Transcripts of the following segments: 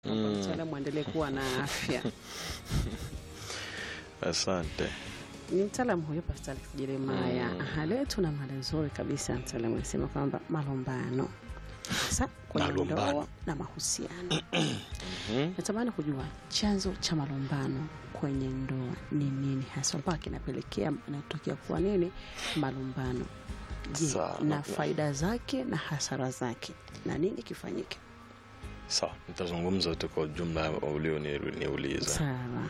kwamba mtaalamu aendelee kuwa na afya. Asante. Ni mtaalamu huyo Pastor Alex Jeremaya. Aha, leo tuna mada nzuri kabisa. Mtaalamu anasema kwamba malumbano hasa kwenye Malumbano. ndoa na mahusiano. Natamani kujua chanzo cha malumbano kwenye ndoa ni nini hasa mpaka kinapelekea inatokea kuwa nini malumbano. Je, Sawa. na faida zake na hasara zake na nini kifanyike? Sawa, nitazungumza tu kwa ujumla ulioniuliza. Sawa.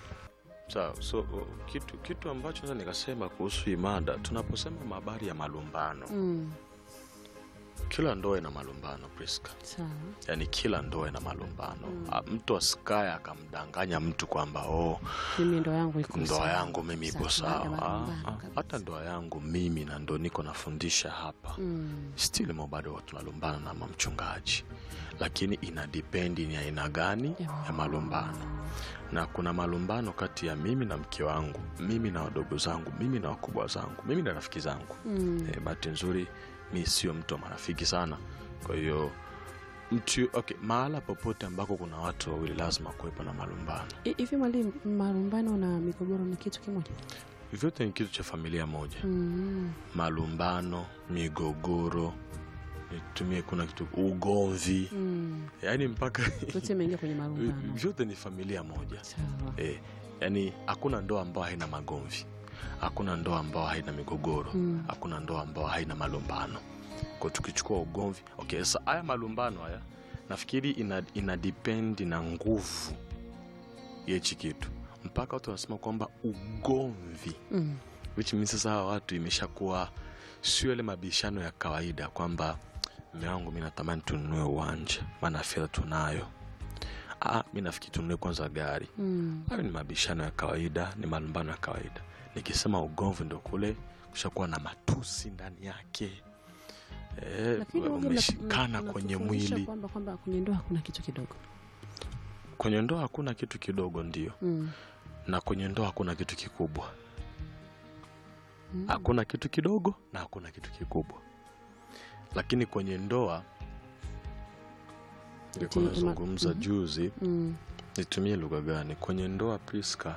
Sawa, so uh, kitu kitu ambacho sasa nikasema kuhusu hii mada, tunaposema habari ya malumbano, Mm, kila ndoa ina malumbano Priska. sawa. Yaani kila ndoa ina malumbano. Ah, Mtu asikaye akamdanganya mtu kwamba oh, Mimi ndoa yangu iko ndoa sawa. yangu mimi ipo Sawa, baada ya sawa. Ah, malumbano ah, kabisa. Hata ndoa yangu mimi na ndo niko nafundisha hapa Mm, still mo bado tunalumbana na mamchungaji, lakini ina dipendi ni aina gani ya malumbano. Na kuna malumbano kati ya mimi na mke wangu, mimi na wadogo zangu, mimi na wakubwa zangu, mimi na rafiki zangu. mm, Eh, bahati nzuri mi sio mtu wa marafiki sana, kwa hiyo mtu okay, mahala popote ambako kuna watu wawili lazima kuwepo na malumbano. I- hivi mwalimu, malumbano na migogoro ni kitu kimoja? Vyote ni kitu cha familia moja. Mm, Malumbano, migogoro, nitumie kuna kitu ugomvi, mm. yaani mpaka Yote imeingia kwenye malumbano. vyote ni familia moja Sawa. e, yani hakuna ndoa ambayo haina magomvi hakuna ndoa ambayo haina migogoro Mm. hakuna ndoa ambayo haina malumbano kwa tukichukua ugomvi okay sasa haya malumbano haya nafikiri ina, ina dipendi na nguvu ya hichi kitu mpaka watu wanasema kwamba ugomvi Mm, which means sasa hawa watu imeshakuwa sio yale mabishano ya kawaida kwamba mme wangu mi natamani tununue uwanja maana fedha tunayo ah, mi nafikiri tununue kwanza gari mm. hayo ni mabishano ya kawaida ni malumbano ya kawaida nikisema ugomvi ndo kule kushakuwa na matusi ndani yake Eh, Lakini huwaga mna- umeshikana mna- kwenye mnatufundisha mwili kwamba kwamba kwenye ndoa hakuna kitu kidogo. kwenye ndoa hakuna kitu kidogo ndio Mm, na kwenye ndoa hakuna kitu kikubwa mm. hakuna kitu kidogo na hakuna kitu kikubwa lakini kwenye ndoa nilikuwa Eti, ima- nazungumza mhm. juzi Mm, nitumie lugha gani kwenye ndoa priska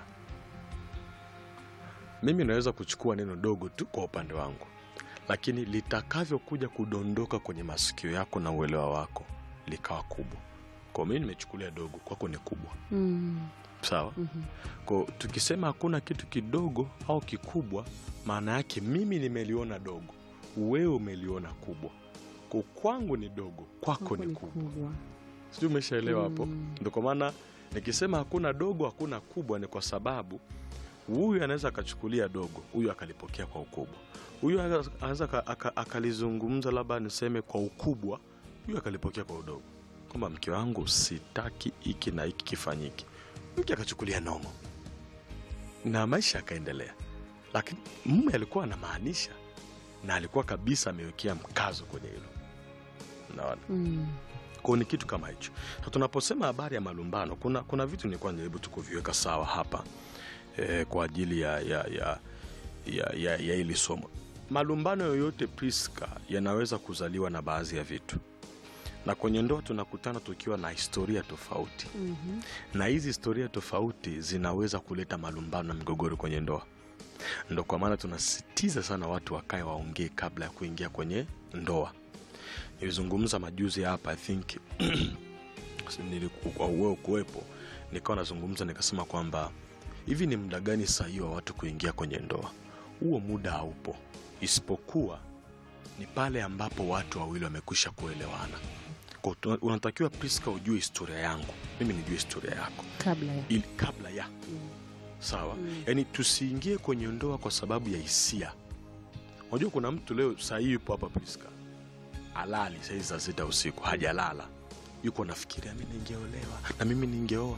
mimi naweza kuchukua neno dogo tu kwa upande wangu lakini litakavyokuja kudondoka kwenye masikio yako na uelewa wako likawa kubwa kwa mimi nimechukulia dogo kwako ni kubwa mm, sawa mhm. ko tukisema hakuna kitu kidogo au kikubwa maana yake mimi nimeliona dogo wewe umeliona kubwa ko kwangu ni dogo kwako Kwako ni ni kubwa kubwa. sijui umeshaelewa hapo Mm. ndio kwa maana nikisema hakuna dogo hakuna kubwa ni kwa sababu huyu anaweza akachukulia dogo huyu akalipokea kwa ukubwa huyu anaweza- anaweza aka- aka- akalizungumza labda niseme kwa ukubwa huyu akalipokea kwa udogo kwamba mke wangu sitaki hiki na hiki kifanyike mke akachukulia nomo na maisha yakaendelea lakini mume alikuwa anamaanisha na alikuwa kabisa amewekea mkazo kwenye hilo naona Mm, kwao ni kitu kama hicho na tunaposema habari ya malumbano kuna, kuna vitu nilikuwa najaribu tu kuviweka sawa hapa eh, kwa ajili ya ya ya ya, ya, ya hili somo malumbano yoyote priska yanaweza kuzaliwa na baadhi ya vitu na kwenye ndoa tunakutana tukiwa na historia tofauti mhm. na hizi historia tofauti zinaweza kuleta malumbano na migogoro kwenye ndoa ndo kwa maana tunasisitiza sana watu wakae waongee kabla ya kuingia kwenye ndoa nilizungumza majuzi hapa i think niliku- wewe kuwepo nikawa nazungumza nikasema kwamba hivi ni muda gani sahihi wa watu kuingia kwenye ndoa huo muda haupo isipokuwa ni pale ambapo watu wawili wamekwisha kuelewana Kwa tuna- unatakiwa priska ujue historia yangu mimi nijue historia yako Kabla ya ili kabla ya sawa yaani tusiingie kwenye ndoa kwa sababu ya hisia unajua kuna mtu leo sahii yupo hapa priska alali saizi saa sita usiku hajalala yuko nafikiria mi ningeolewa na mimi ningeoa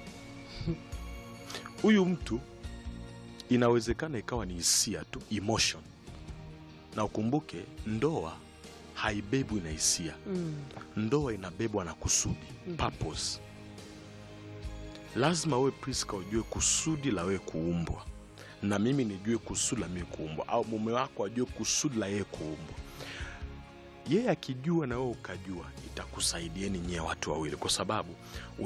huyu mtu inawezekana ikawa ni hisia tu emotion na ukumbuke ndoa haibebwi na hisia mm, ndoa inabebwa na kusudi purpose lazima wewe priska ujue kusudi la wewe kuumbwa na mimi nijue kusudi la mimi kuumbwa au mume wako ajue kusudi la yeye kuumbwa yeye akijua na wewe ukajua itakusaidieni nyie watu wawili kwa sababu